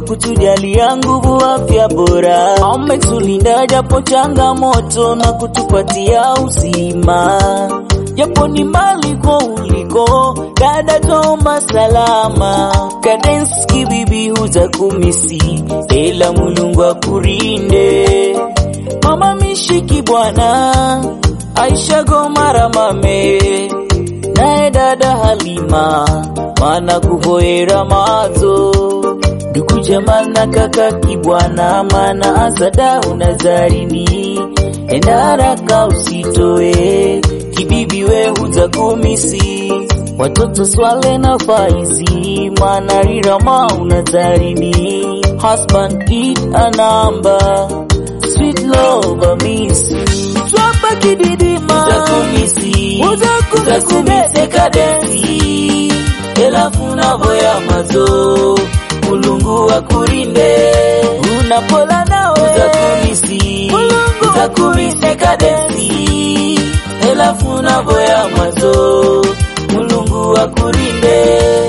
kutujalia nguvu, afya bora. Ametulinda japo changamoto na kutupatia uzima, japo ni mbali kwa uliko, dada toma salama. Kadenski bibi huza kumisi, ela Mulungu akurinde. Mama mishiki bwana, Aisha Gomara mame naye dada Halima mana kuvoera mazo ndugu Jamal na kaka Kibwana mana Azada unazarini enda haraka usitoe kibibi we huza kumisi watoto Swale na Faizi mana rirama unazarini husband eat a number sweet love I miss you twapa kididima uzakumisi uzakumisi kadensi elafu navoya mazo mulungu akurinde unapola nawe uzakumisi uzakumisi kadensi elafu navoya mazo mulungu akurinde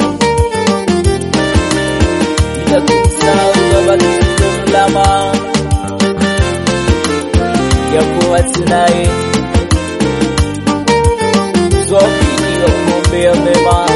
itakusahau babakisizo mlama yakuwa tunaye twafiki wa kuombea mema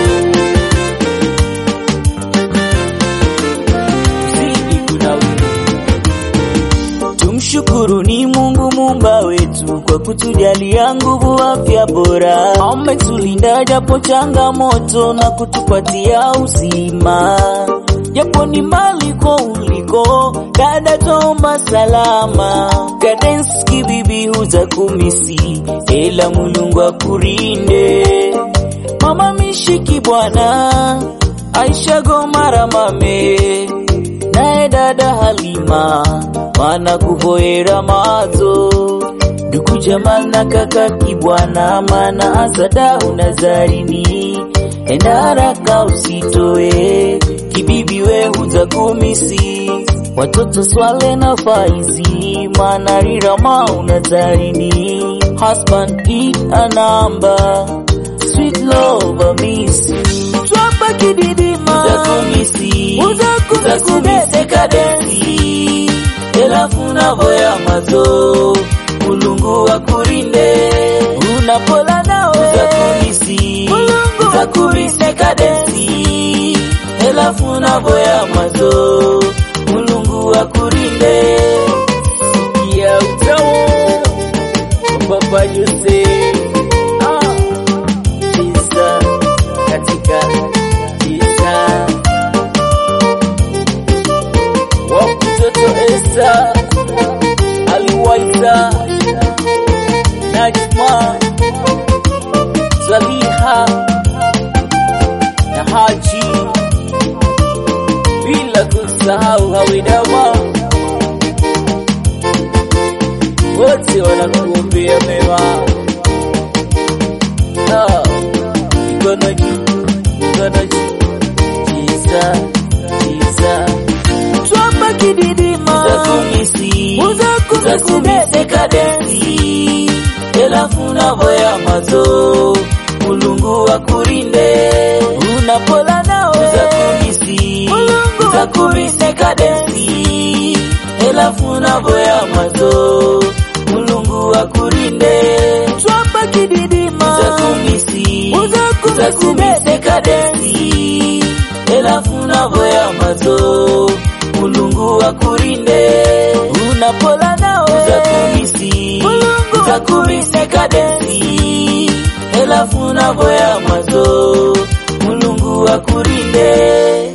zidi kunawiri. Tumshukuru ni Mungu muumba wetu kwa kutujalia nguvu, afya bora. Ametulinda japo changamoto na kutupatia uzima, japo ni mbali kwa uliko, dada toma salama. Kadenski bibi huza kumisi, ela Mulungu akurinde. Mama mishiki bwana, Aisha Gomara mame naye dada Halima mana kuvoera mazo ndugu Jamal na kaka Kibwana mana Azada unazarini enda haraka usitoe kibibi we huza kumisi watoto Swale na Faizi mana rirama unazarini husband eat a number sweet love I miss you twapa kididima uzakumisi uzakumisi kadensi elafu navoya mazo mulungu akurinde unapola nawe uzakumisi uzakumisi kadensi elafu navoya mazo mulungu akurinde sikia utawo papa Jose ah, Isa katika Isa wakutoto Esa aliwaita Najma Zaliha na Haji bila kusahau Hawidama wote wanakuombea mema. Ah, mikono juu, mikono juu, tisa tisa, twapa kididima, uzakumisi, uzakumisi kadensi, elafu navoya mazo, mulungu akurinde, unapola nawe, uzakumisi, uzakumisi kadensi, elafu navoya mazo, mulungu akurinde, twapa kididima, uzakumisi, uzakumisi kadensi, elafu navoya mazo, mulungu akurinde, unapola nawe, uzakumisi, uzakumisi kadensi, elafu navoya mazo, mulungu akurinde.